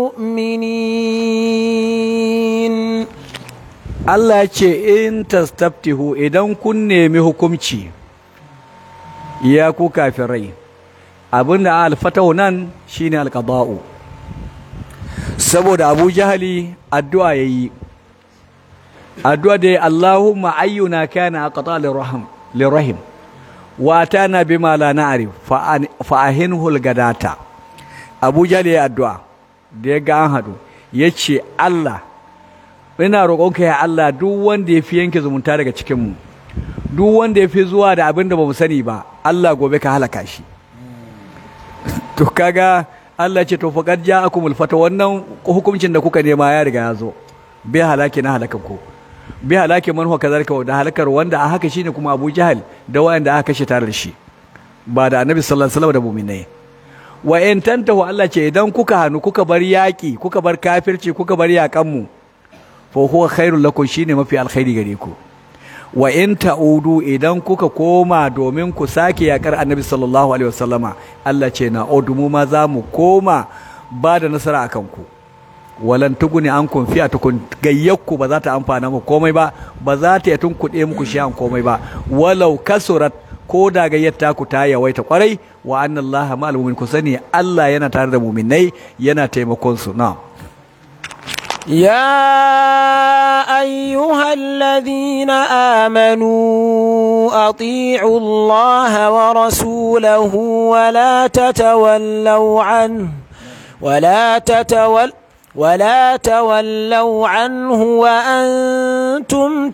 المؤمنين Allah ce in tastaftihu idan kun nemi hukumci ya ku kafirai abinda alfatahu nan shine alqada'u saboda Abu Jahali addu'a yayi addu'a da Allahumma ayyuna kana aqta lirahim lirahim wa atana bima la na'rif fa ahinhu algadata Abu Jahali ya addu'a da ya ga an hadu yace Allah ina roƙonka ya Allah duk wanda ya fi yanke zumunta daga cikinmu duk wanda ya fi zuwa da abin da ba mu sani ba Allah gobe ka halaka shi to kaga Allah ce to faqad ja'akumul fata wannan hukuncin da kuka nema ya riga ya zo bai halaki na halakan ku bai halaki man huwa kazalika da halakar wanda a haka shine kuma Abu Jahal da wanda aka kashe tare da shi ba da Annabi sallallahu alaihi wasallam da mu'minai wa in tantahu Allah ce idan kuka hanu kuka bar yaki kuka bar kafirci kuka bar yakan mu fa huwa khairul lakum shine mafi alkhairi gare ku wa in ta'udu idan kuka koma domin ku sake yakar annabi sallallahu alaihi wasallama Allah ce na odumu ma za mu koma ba da nasara akan ku walan tuguni an kun fiya tukun gayyakku ba za ta amfana muku komai ba ba za ta yi tunkuɗe muku shi an komai ba walau kasurat ko da gayyata ku ta yawaita kwarai wa annallaha ma'al mu'min ku sani Allah yana tare da mu'minai yana taimakon su na'am يا أيها الذين آمنوا أطيعوا الله ورسوله ولا تتولوا عنه ولا تتول ولا تولوا عنه وأنتم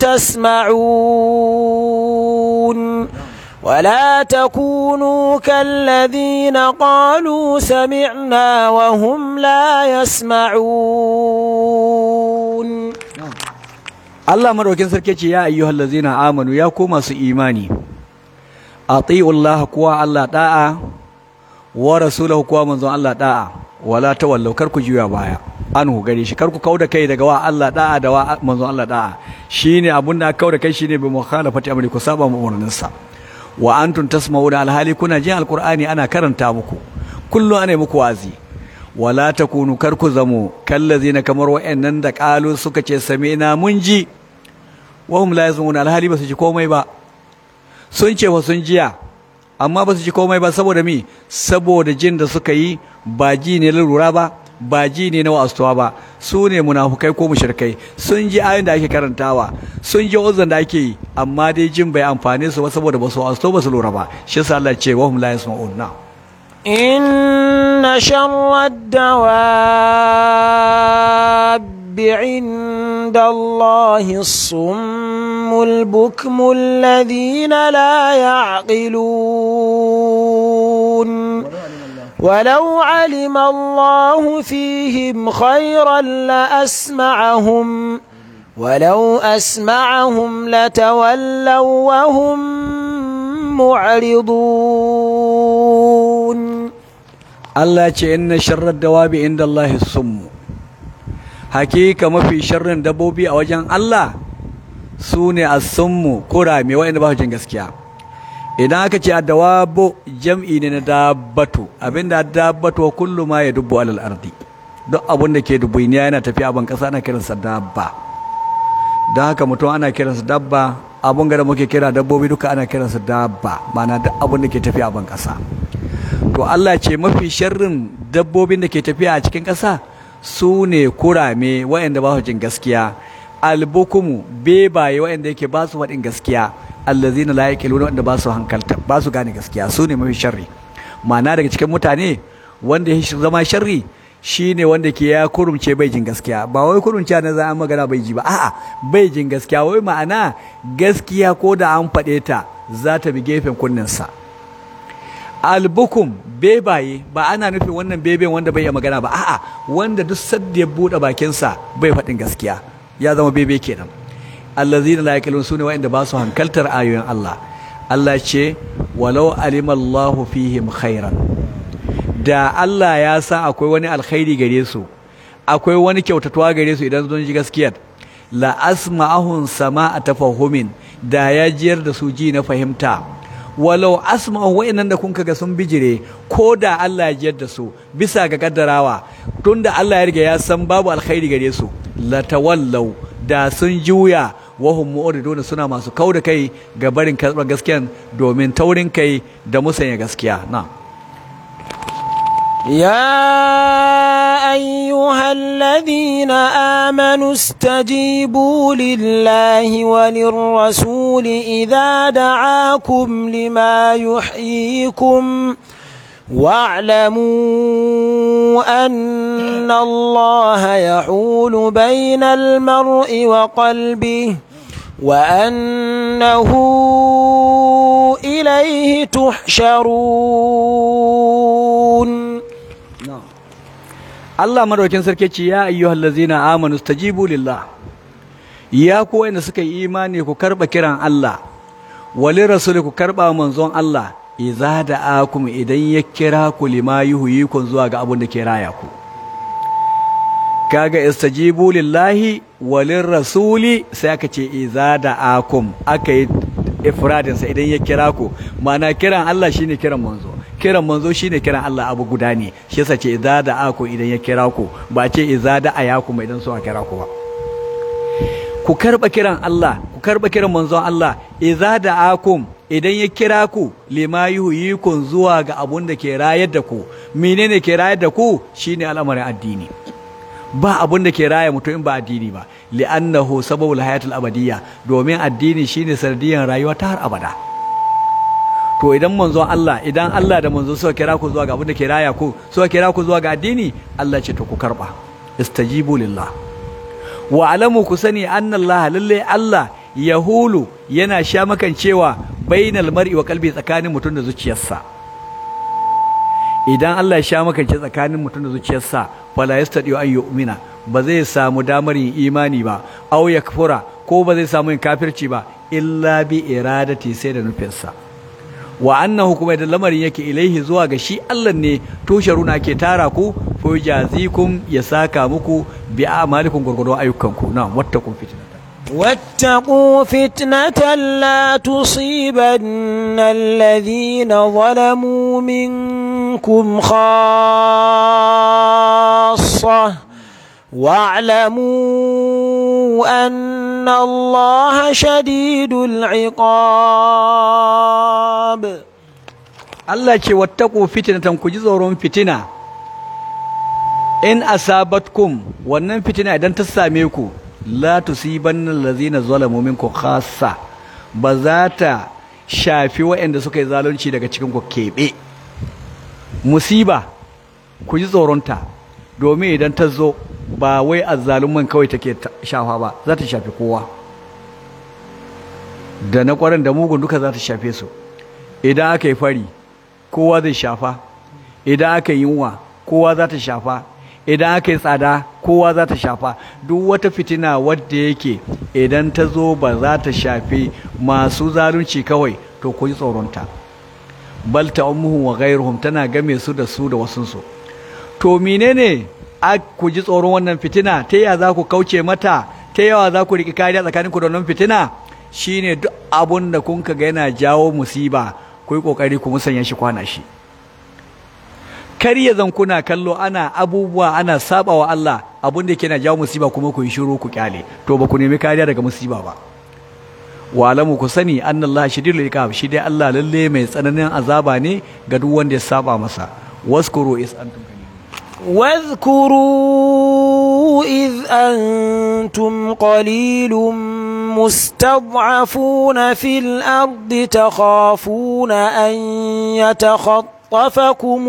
تسمعون ولا تكونوا كالذين قالوا سمعنا وهم لا يسمعون Allah madaukin sarki ce ya ayyuhal ladzina amanu ya ku masu imani atiullaha kuwa Allah da'a wa rasulahu kuwa manzon Allah da'a wala tawallau kar ku juya baya anhu gare shi kar ku kauda kai daga wa Allah da'a da wa manzon Allah da'a shine abun da kauda kai shine bi mukhalafati amri ku saba mu umarninsa wa antum tasma'una alhali kuna jin alqur'ani ana karanta muku kullu ana muku wazi wala takunu kar ku zamo kallazina kamar wa'annan da qalu suka ce sami'na mun ji wa hum la yasma'una alhali ba su ji komai ba sun ce wa sun jiya amma ba su ji komai ba saboda mi saboda jin da suka yi ba ji ne lura ba ba ji ne na wa'astuwa ba su ne munafukai ko mushrikai sun ji ayoyin da ake karantawa sun ji uzun da ake yi amma dai jin bai amfane su ba saboda ba su wa'astu ba su lura ba shi yasa Allah ce wa hum la yasma'un na إن شر الدواب عند الله الصم البكم الذين لا يعقلون ولو علم الله فيهم خيرا لأسمعهم ولو أسمعهم لتولوا وهم معرضون Allah ce inna sharrar dawabi inda Allah summu hakika mafi sharrin dabbobi a wajen Allah su ne as-summu kurame waɗanda ba su jin gaskiya idan aka ce dawabu jam'i ne na dabbatu abinda dabbatu kullu ma ya dubbu alal ardi duk abin da ke dubbuniya yana tafiya ban kasa ana kiransa dabba don haka mutum ana kiransa dabba abun da muke kira dabbobi duka ana kiransa dabba ma'ana duk abin da ke tafiya ban kasa to Allah ce mafi sharrin dabbobin da ke tafiya a cikin ƙasa su ne kurame waɗanda ba su jin gaskiya albukumu bebaye waɗanda yake ba su faɗin gaskiya allazina la yaqiluna wanda ba su hankalta ba su gane gaskiya su ne mafi sharri ma'ana daga cikin mutane wanda ya zama sharri shine wanda ke ya kurumce bai jin gaskiya ba wai kurumce na za a magana bai ji ba a'a bai jin gaskiya wai ma'ana gaskiya ko da an faɗe ta za ta bi gefen kunninsa albukum bebaye ba ana nufin wannan beben wanda bai iya magana ba a'a wanda duk sadda ya buɗe bakinsa bai faɗin gaskiya ya zama bebe kenan allazina la yaqilun sune wa'anda ba su hankaltar ayoyin Allah Allah ce walau alima Allahu fihim khairan da Allah ya sa akwai wani alkhairi gare su akwai wani kyautatuwa gare su idan sun ji gaskiyar la asma'ahum sama'a tafahumin da ya jiyar da su ji na fahimta walau asma'u wa'annan da kun kaga sun bijire ko da Allah ya jiyar da su bisa ga kaddarawa tunda Allah ya riga ya san babu alkhairi gare su la tawallau da sun juya wahum mu'ridun suna masu kauda kai ga barin karɓar gaskiyan domin taurin kai da musanya gaskiya na يا أيها الذين آمنوا استجيبوا لله وللرسول إذا دعاكم لما يحييكم واعلموا أن الله يحول بين المرء وقلبه وأنه إليه تحشرون Allah madaukin sarki ce ya ayyuhal ladzina amanu stajibu lillah ya ku wanda suka yi imani ku karba kiran Allah wali rasul ku karba manzon Allah idza da'akum idan ya kira ku lima yuhyikum zuwa ga abun da ke raya ku kaga istajibu lillahi walir rasuli sai aka ce idza da'akum aka yi ifradin sa idan ya kira ku ma'ana kiran Allah shine kiran manzo kiran manzo shine kiran Allah abu guda ne shi yasa ce idza da'akum idan ya kira ku ba ce idza da'ayakum idan so kira ku ba ku karba kiran Allah ku karba kiran manzon Allah idza da'akum idan ya kira ku lima yuhyikum zuwa ga abun da ke rayar da ku menene ke rayar da ku shine al'amarin addini ba abun da ke raya mutum in ba addini ba li'annahu sababul hayatul abadiyya domin addini shine sanadiyan rayuwa ta har abada to idan manzon Allah idan Allah da manzo suka kira ku zuwa ga abun da ke raya ku suka kira ku zuwa ga addini Allah ce to ku karba istajibu lillah wa alamu ku sani anna Allah lalle Allah yahulu yana sha makan cewa bainal mar'i wa qalbi tsakanin mutum da zuciyarsa idan Allah ya sha makance tsakanin mutum da zuciyarsa fala yastadi an yu'mina ba zai samu damar yin imani ba aw yakfura ko ba zai samu yin kafirci ba illa bi iradati sai da nufinsa wa annahu kuma da lamarin yake ilaihi zuwa ga shi Allah ne tusharuna ke tara ku fa jazikum ya saka muku bi a'malikum gurgurdon ayyukanku na wattaqun fitnata واتقوا فتنة لا تصيبن الذين ظلموا منكم خاصة واعلموا أن الله شديد العقاب Allah ce wattaku fitnatan ku ji tsoron fitina in asabatkum wannan fitina idan ta same ku la tusibanna allazina zalamu minkum khassa ba za ta shafi waɗanda suka yi zalunci daga cikin ku keɓe musiba ku ji tsoronta domin idan ta zo ba wai azzaluman kawai take shafa ba za ta shafi kowa da na kwaran da mugun duka za ta shafe su idan aka yi fari kowa zai shafa idan aka yi yunwa kowa za ta shafa idan aka yi tsada kowa za ta shafa duk wata fitina wadda yake idan ta zo ba za ta shafi masu zalunci kawai to ku yi tsoronta bal ta'ummuhum wa ghayruhum tana game su da su da wasunsu to menene a ku ji tsoron wannan fitina ta yaya za ku kauce mata ta yawa za ku riƙi kariya tsakaninku da wannan fitina shine duk abun da kun ga yana jawo musiba ku yi ƙoƙari ku musanya shi kwana shi kar ya zan kuna kallo ana abubuwa ana saba wa Allah abun da ke na jawo musiba kuma ku yi shiru ku kyale to ba ku nemi kariya daga musiba ba wa alamu ku sani annallaha shadidul iqab shi dai Allah lalle mai tsananin azaba ne ga duk wanda ya saba masa waskuru is antum واذكروا إذ أنتم قليل مستضعفون في الأرض تخافون أن يتخطفكم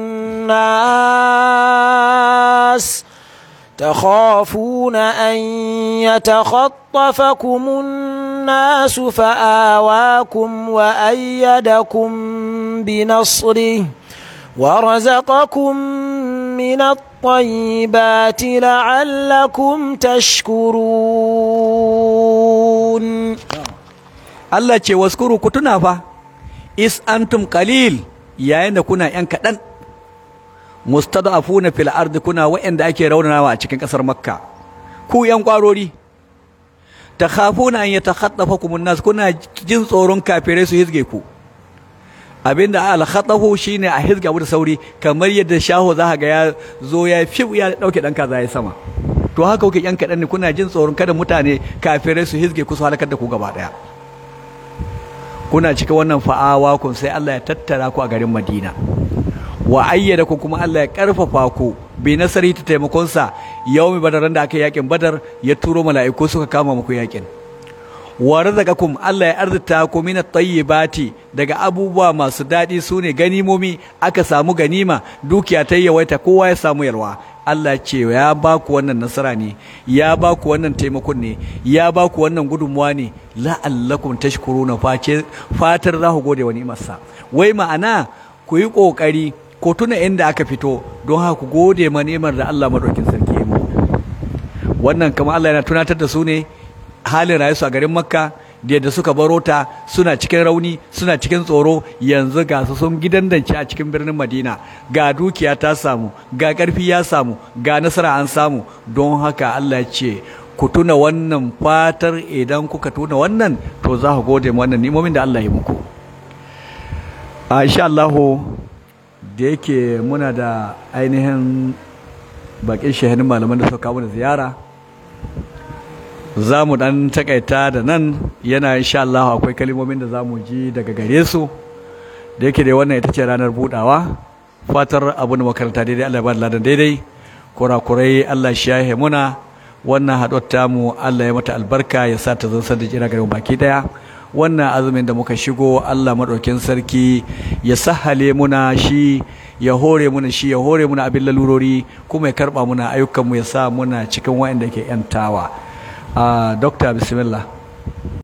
الناس تخافون أن يتخطفكم الناس فآواكم وأيدكم بنصره ورزقكم من الطيبات لعلكم تشكرون Allah ce waskuru ku tuna fa is antum qalil yayin da kuna yan kadan mustad'afuna fil ardi kuna wa'anda ake raunanawa a cikin kasar makka ku yan kwarori takhafuna an yatakhatafakum an-nas kuna jin tsoron kafirai su hizge ku abinda al-khatafu shine a hizga abu da sauri kamar yadda shaho za ga ya zo ya fi ya dauke dan kaza ya sama to haka kuke yan kadan ne kuna jin tsoron kada mutane kafirai su hizge ku su halakar da ku gaba daya kuna cika wannan fa'awa kun sai Allah ya tattara ku a garin Madina wa ayyada ku kuma Allah ya karfafa ku bi nasari ta taimakon sa yawmi badaran da aka yakin badar ya turo mala'iku suka kama muku yakin wa razaqakum Allah ya arzuta ku min at-tayyibati daga abubuwa masu dadi sune ganimomi aka samu ganima dukiya ta yawaita kowa ya samu yalwa Allah ce ya ba ku wannan nasara ne ya ba ku wannan taimakon ne ya ba ku wannan gudunmuwa ne la'allakum tashkuruna face fatar za ku gode wa ni'imarsa wai ma'ana ku yi kokari ko tuna inda aka fito don haka ku gode ma ni'imar da Allah madaukin sarki ya muku wannan kamar Allah yana tunatar da su ne halin rayuwa a garin Makka da yadda suka baro ta suna cikin rauni suna cikin tsoro yanzu ga su sun gidan dance a cikin birnin Madina ga dukiya ta samu ga ƙarfi ya samu ga nasara an samu don haka Allah ya ce ku tuna wannan fatar idan kuka tuna wannan to za ku gode wannan nimomin da Allah ya muku a insha Allah da yake muna da ainihin bakin shahanin malaman da suka kawo da ziyara za mu dan takaita da nan yana insha Allah akwai kalimomin da za mu ji daga gare su da yake da wannan ita ce ranar budawa fatar abu da makaranta daidai Allah ya ba da ladan daidai kurakurai Allah shi yahe muna wannan haɗuwar tamu Allah ya mata albarka ya sa ta zan da jira garin baki daya wannan azumin da muka shigo Allah madaukin sarki ya sahale muna shi ya hore muna shi ya hore muna abin lalurori kuma ya karba muna ayyukanmu ya sa muna cikin wa'anda ke yantawa a dokta bismillah